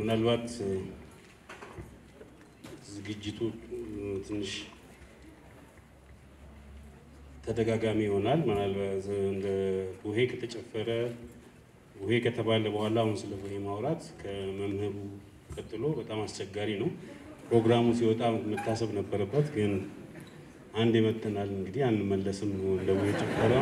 ምናልባት ዝግጅቱ ትንሽ ተደጋጋሚ ይሆናል። ምናልባት እንደ ቡሄ ከተጨፈረ ቡሄ ከተባለ በኋላ አሁን ስለ ቡሄ ማውራት ከመምህሩ ቀጥሎ በጣም አስቸጋሪ ነው። ፕሮግራሙ ሲወጣ መታሰብ ነበረበት፣ ግን አንድ የመተናል እንግዲህ አንመለስም ነው እንደ ቡሄ ጭፈራ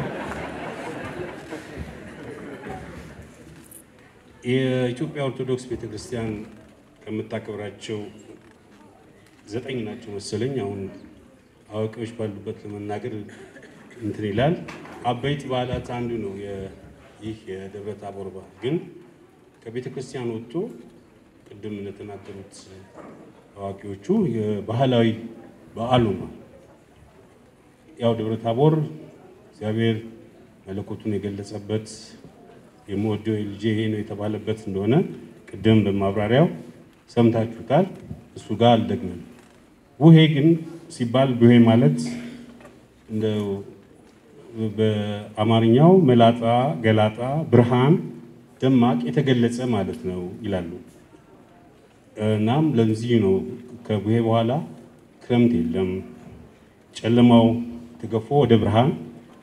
የኢትዮጵያ ኦርቶዶክስ ቤተክርስቲያን ከምታከብራቸው ዘጠኝ ናቸው መሰለኝ። አሁን አዋቂዎች ባሉበት ለመናገር እንትን ይላል። አበይት በዓላት አንዱ ነው ይህ የደብረ ታቦር በዓል። ግን ከቤተ ክርስቲያን ወጥቶ ቅድም እንደተናገሩት አዋቂዎቹ የባህላዊ በዓሉ ነው። ያው ደብረ ታቦር እግዚአብሔር መለኮቱን የገለጸበት የምወደው ልጄ ይሄ ነው የተባለበት እንደሆነ ቅድም በማብራሪያው ሰምታችሁታል። እሱ ጋር አልደግምም። ቡሄ ግን ሲባል ቡሄ ማለት እንደው በአማርኛው መላጣ፣ ገላጣ፣ ብርሃን፣ ደማቅ የተገለጸ ማለት ነው ይላሉ። እናም ለዚህ ነው ከቡሄ በኋላ ክረምት የለም፣ ጨለማው ተገፎ ወደ ብርሃን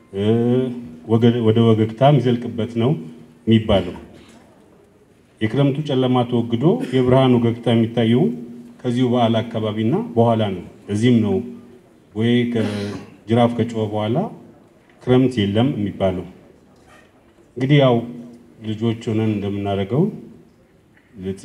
ወደ ወገግታ የሚዘልቅበት ነው የሚባለው የክረምቱ ጨለማ ተወግዶ የብርሃን ወገግታ የሚታየው ከዚሁ በዓል አካባቢና በኋላ ነው። ለዚህም ነው ወይ ከጅራፍ ከጮኸ በኋላ ክረምት የለም የሚባለው። እንግዲህ ያው ልጆች ሆነን እንደምናደርገው ልጥ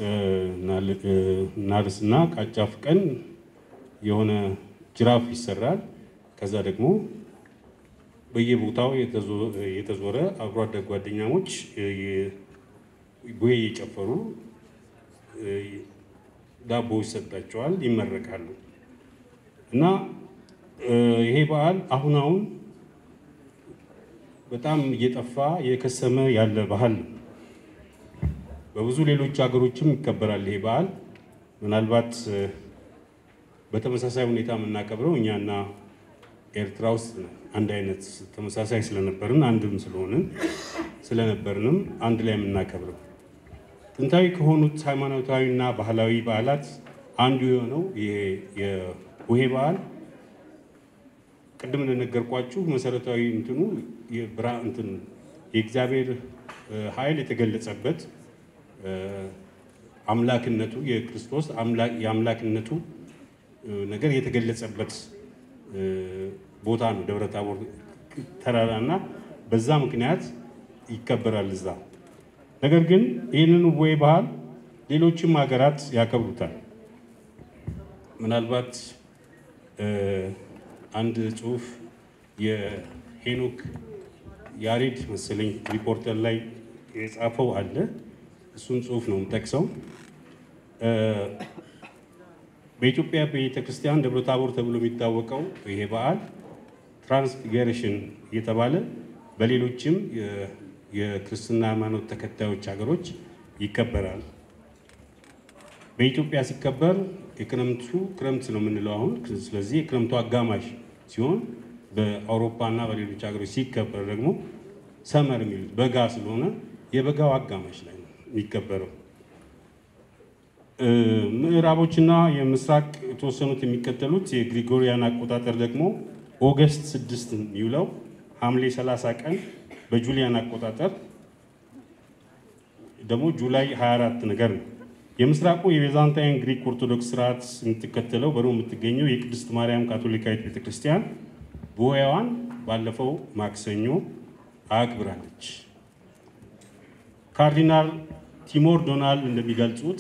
እናርስና ቃጫ ፍቀን የሆነ ጅራፍ ይሰራል። ከዛ ደግሞ በየቦታው የተዞረ አብሮ አደግ ጓደኛሞች ቡሄ እየጨፈሩ ዳቦ ይሰጣቸዋል፣ ይመረቃሉ። እና ይሄ በዓል አሁን አሁን በጣም እየጠፋ እየከሰመ ያለ ባህል ነው። በብዙ ሌሎች ሀገሮችም ይከበራል ይሄ በዓል። ምናልባት በተመሳሳይ ሁኔታ የምናከብረው እኛና ኤርትራ ውስጥ አንድ አይነት ተመሳሳይ ስለነበርን አንድም ስለሆንን ስለነበርንም አንድ ላይ የምናከብረው ጥንታዊ ከሆኑት ሃይማኖታዊና ባህላዊ በዓላት አንዱ የሆነው የቡሄ በዓል ቅድም እንደነገርኳችሁ መሰረታዊ እንትኑ የብራ እንትን የእግዚአብሔር ኃይል የተገለጸበት አምላክነቱ የክርስቶስ የአምላክነቱ ነገር የተገለጸበት ቦታ ነው ደብረ ታቦር ተራራና በዛ ምክንያት ይከበራል እዛ። ነገር ግን ይህንን ቡሄ ባህል ሌሎችም ሀገራት ያከብሩታል። ምናልባት አንድ ጽሁፍ የሄኖክ ያሬድ መሰለኝ ሪፖርተር ላይ የጻፈው አለ። እሱን ጽሁፍ ነው የምጠቅሰው። በኢትዮጵያ ቤተክርስቲያን ደብረ ታቦር ተብሎ የሚታወቀው ይሄ በዓል ትራንስፊገሬሽን እየተባለ በሌሎችም የክርስትና ሃይማኖት ተከታዮች ሀገሮች ይከበራል። በኢትዮጵያ ሲከበር የክረምቱ ክረምት ነው የምንለው አሁን። ስለዚህ የክረምቱ አጋማሽ ሲሆን በአውሮፓ እና በሌሎች ሀገሮች ሲከበር ደግሞ ሰመር የሚሉት በጋ ስለሆነ የበጋው አጋማሽ ላይ ነው የሚከበረው። ምዕራቦችና የምስራቅ የተወሰኑት የሚከተሉት የግሪጎሪያን አቆጣጠር ደግሞ ኦገስት ስድስት የሚውለው ሐምሌ 30 ቀን በጁሊያን አቆጣጠር ደግሞ ጁላይ 24 ነገር ነው። የምስራቁ የቤዛንታይን ግሪክ ኦርቶዶክስ ስርዓት የምትከተለው በሮም የምትገኘው የቅድስት ማርያም ካቶሊካዊት ቤተክርስቲያን ቡሄዋን ባለፈው ማክሰኞ አክብራለች። ካርዲናል ቲሞር ዶናል እንደሚገልጹት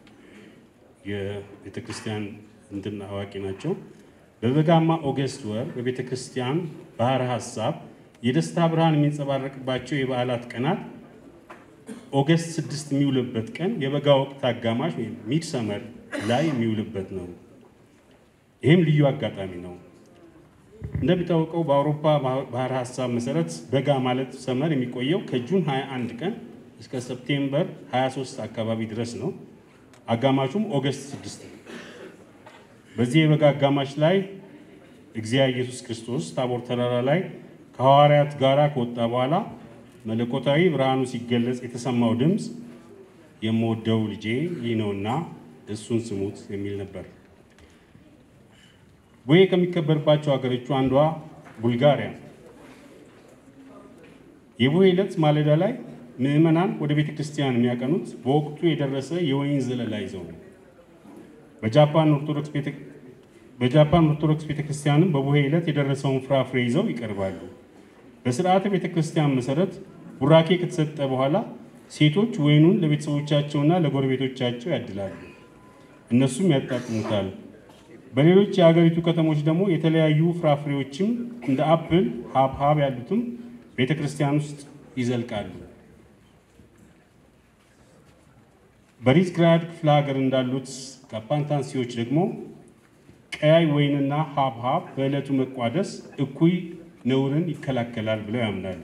የቤተ ክርስቲያን እንትን አዋቂ ናቸው። በበጋማ ኦገስት ወር በቤተ ክርስቲያን ባህረ ሀሳብ የደስታ ብርሃን የሚንጸባረቅባቸው የበዓላት ቀናት ኦገስት ስድስት የሚውልበት ቀን የበጋ ወቅት አጋማሽ ወይም ሚድ ሰመር ላይ የሚውልበት ነው። ይህም ልዩ አጋጣሚ ነው። እንደሚታወቀው በአውሮፓ ባህረ ሀሳብ መሰረት በጋ ማለት ሰመር የሚቆየው ከጁን 21 ቀን እስከ ሰፕቴምበር 23 አካባቢ ድረስ ነው። አጋማሹም ኦገስት 6 ነው። በዚህ የበጋ አጋማሽ ላይ እግዚአብሔር ኢየሱስ ክርስቶስ ታቦር ተራራ ላይ ከሐዋርያት ጋር ከወጣ በኋላ መለኮታዊ ብርሃኑ ሲገለጽ የተሰማው ድምፅ የምወደው ልጄ ይህ ነውና እሱን ስሙት የሚል ነበር። ቡሄ ከሚከበርባቸው ሀገሮቹ አንዷ ቡልጋሪያ። የቡሄ ዕለት ማለዳ ላይ ምዕመናን ወደ ቤተ ክርስቲያን የሚያቀኑት በወቅቱ የደረሰ የወይን ዘለላ ይዘው ነው። በጃፓን ኦርቶዶክስ ቤተ በጃፓን ኦርቶዶክስ ቤተ ክርስቲያንም በቡሄ ዕለት የደረሰውን ፍራፍሬ ይዘው ይቀርባሉ። በስርዓተ ቤተ ክርስቲያን መሰረት ቡራኬ ከተሰጠ በኋላ ሴቶች ወይኑን ለቤተሰቦቻቸውና ለጎረቤቶቻቸው ያድላሉ፣ እነሱም ያጣጥሙታል። በሌሎች የሀገሪቱ ከተሞች ደግሞ የተለያዩ ፍራፍሬዎችም እንደ አፕል፣ ሀብሀብ ያሉትም ቤተ ክርስቲያን ውስጥ ይዘልቃሉ። በሪዝግራድ ክፍለ ሀገር እንዳሉት ካፓንታንሲዎች ደግሞ ቀያይ ወይንና ሀብሀብ በዕለቱ መቋደስ እኩይ ነውርን ይከላከላል ብለው ያምናሉ።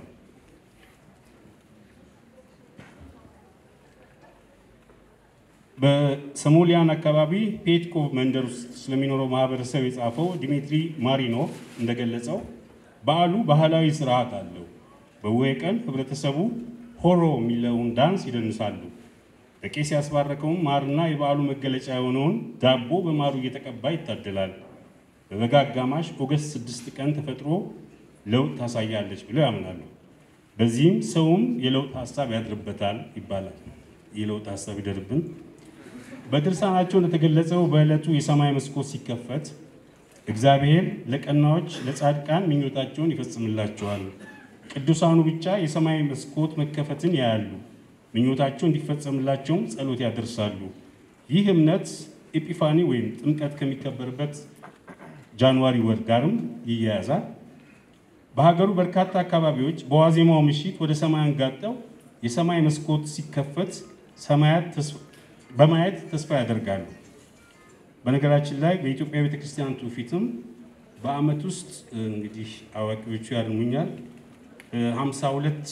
በሰሞሊያን አካባቢ ፔትኮቭ መንደር ውስጥ ስለሚኖረው ማህበረሰብ የጻፈው ዲሚትሪ ማሪኖቭ እንደገለጸው በዓሉ ባህላዊ ስርዓት አለው። በቡሄ ቀን ህብረተሰቡ ሆሮ የሚለውን ዳንስ ይደንሳሉ። በቄስ ያስባረከውን ማርና የበዓሉ መገለጫ የሆነውን ዳቦ በማሩ እየተቀባ ይታደላል። በበጋ አጋማሽ ኦገስት ስድስት ቀን ተፈጥሮ ለውጥ ታሳያለች ብለው ያምናሉ። በዚህም ሰውም የለውጥ ሀሳብ ያድርበታል ይባላል። የለውጥ ሀሳብ ይደርብን። በድርሳናቸው እንደተገለጸው በዕለቱ የሰማይ መስኮት ሲከፈት እግዚአብሔር ለቀናዎች ለጻድቃን ምኞታቸውን ይፈጽምላቸዋል። ቅዱሳኑ ብቻ የሰማይ መስኮት መከፈትን ያያሉ። ምኞታቸው እንዲፈጸምላቸውም ጸሎት ያደርሳሉ። ይህ እምነት ኤጲፋኒ ወይም ጥምቀት ከሚከበርበት ጃንዋሪ ወር ጋርም ይያያዛል። በሀገሩ በርካታ አካባቢዎች በዋዜማው ምሽት ወደ ሰማይ አንጋጠው የሰማይ መስኮት ሲከፈት ሰማያት በማየት ተስፋ ያደርጋሉ። በነገራችን ላይ በኢትዮጵያ ቤተክርስቲያን ትውፊትም በዓመት ውስጥ እንግዲህ አዋቂዎቹ ያርሙኛል ሀምሳ ሁለት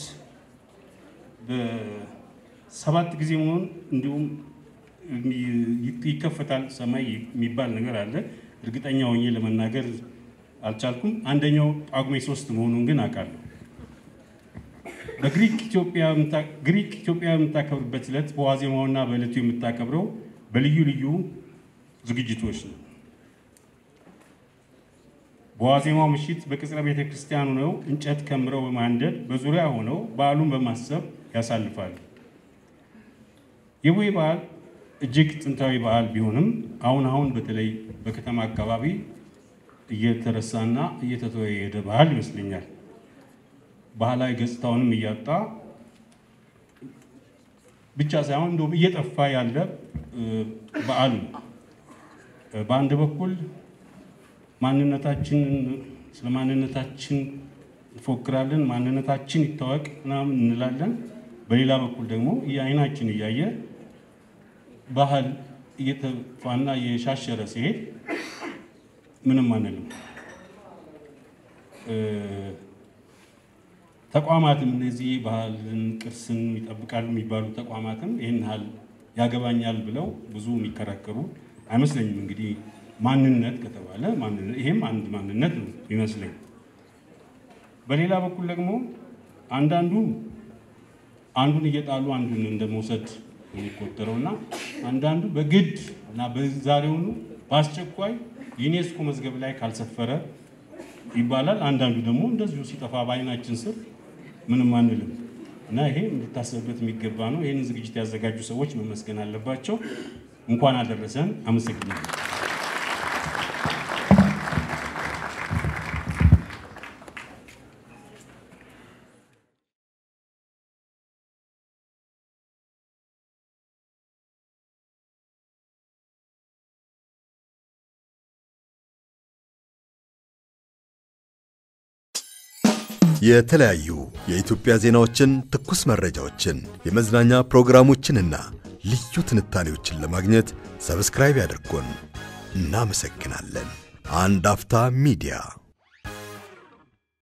በሰባት ጊዜ መሆን እንዲሁም ይከፈታል ሰማይ የሚባል ነገር አለ። እርግጠኛ ሆኜ ለመናገር አልቻልኩም። አንደኛው ጳጉሜ ሶስት መሆኑን ግን አውቃለሁ። በግሪክ ኢትዮጵያ የምታከብርበት ዕለት በዋዜማውና በዕለቱ የምታከብረው በልዩ ልዩ ዝግጅቶች ነው። በዋዜማው ምሽት በቅጽረ ቤተ ክርስቲያን ሆነው እንጨት ከምረው በማንደድ በዙሪያ ሆነው በዓሉን በማሰብ ያሳልፋሉ። የቡሄ በዓል እጅግ ጥንታዊ በዓል ቢሆንም አሁን አሁን በተለይ በከተማ አካባቢ እየተረሳና እየተተወ የሄደ ባህል ይመስለኛል። ባህላዊ ገጽታውንም እያጣ ብቻ ሳይሆን እንደውም እየጠፋ ያለ በዓል ነው። በአንድ በኩል ማንነታችን ስለ ማንነታችን እንፎክራለን፣ ማንነታችን ይታወቅ ምናምን እንላለን። በሌላ በኩል ደግሞ የአይናችን እያየ ባህል እየተፋና እየሻሸረ ሲሄድ ምንም አንልም። ተቋማትም እነዚህ ባህልን ቅርስን ይጠብቃሉ የሚባሉ ተቋማትም ይህን ያህል ያገባኛል ብለው ብዙ የሚከራከሩ አይመስለኝም። እንግዲህ ማንነት ከተባለ ይሄም አንድ ማንነት ነው ይመስለኝ። በሌላ በኩል ደግሞ አንዳንዱ አንዱን እየጣሉ አንዱን እንደ መውሰድ የሚቆጠረው እና አንዳንዱ በግድ እና በዛሬውኑ በአስቸኳይ ዩኔስኮ መዝገብ ላይ ካልሰፈረ ይባላል። አንዳንዱ ደግሞ እንደዚሁ ሲጠፋ በአይናችን ስር ምንም አንልም እና ይሄ እንድታሰብበት የሚገባ ነው። ይህንን ዝግጅት ያዘጋጁ ሰዎች መመስገን አለባቸው። እንኳን አደረሰን። አመሰግናለሁ። የተለያዩ የኢትዮጵያ ዜናዎችን፣ ትኩስ መረጃዎችን፣ የመዝናኛ ፕሮግራሞችንና ልዩ ትንታኔዎችን ለማግኘት ሰብስክራይብ ያድርጉን። እናመሰግናለን። አንድ አፍታ ሚዲያ